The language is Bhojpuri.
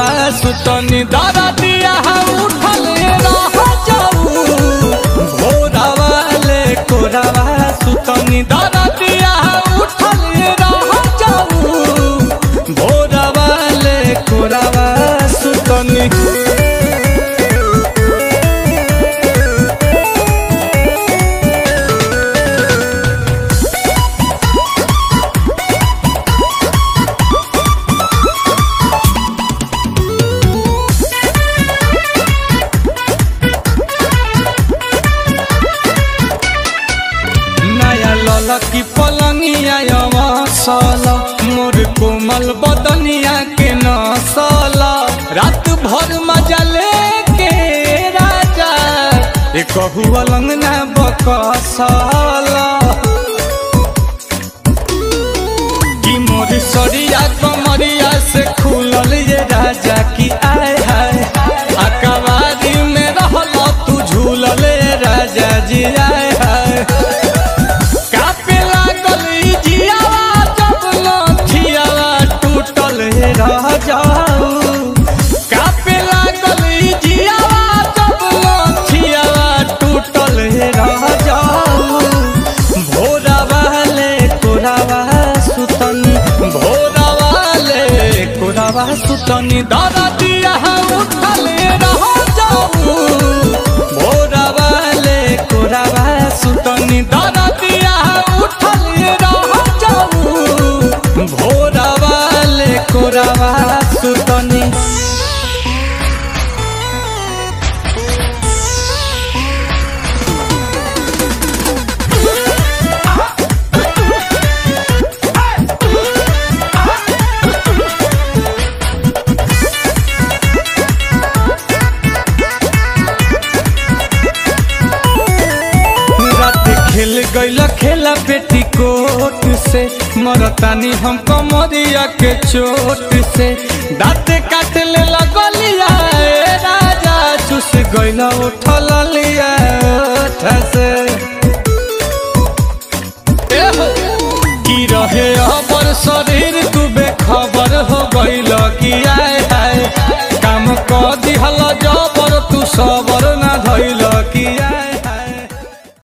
सुतनी दादा दिया उठल रह जाऊ भोरावा ले कोरावा सुतनी दादा दिया उठल रह जाऊ भोरावा ले कोरावा सुतनी नया ललकी पलंगिया अवसल मोर कोमल बदनिया के नसल रात भर मजा लेके राजा ए कहू अलंग ना बकसल कि मोर सरिया कमरिया से खुलल ये राजा की आय हाय अकबारी में रहल तू झूलल ये राजा जी आय हाय कापे लागल ई जियावा जब लठियावा टूटल हे रह जाऊ कापे लागल ई जियावा जब लठियावा टूटल हे रह जाऊ भोरावा ले कोरावा सुतनी भोरावा ले कोरावा सुतनी दादा दिया उठल रह जाऊ भोरावा ले कोरावा सुतनी दादा दिया उठल रह जाऊ भोरावा ले कोरावा सुतनी रात खेल गईल खेला पेटी कोट से मरतानी हम कमरिया के चोट से दाँत काट ले लगलिया ए राजा चुस गईल उठल लिया ओठ से ए हो, की रहे अबर शरीर तू बेखबर हो गईल कि आय हाय काम क दिहल जबर तू सबर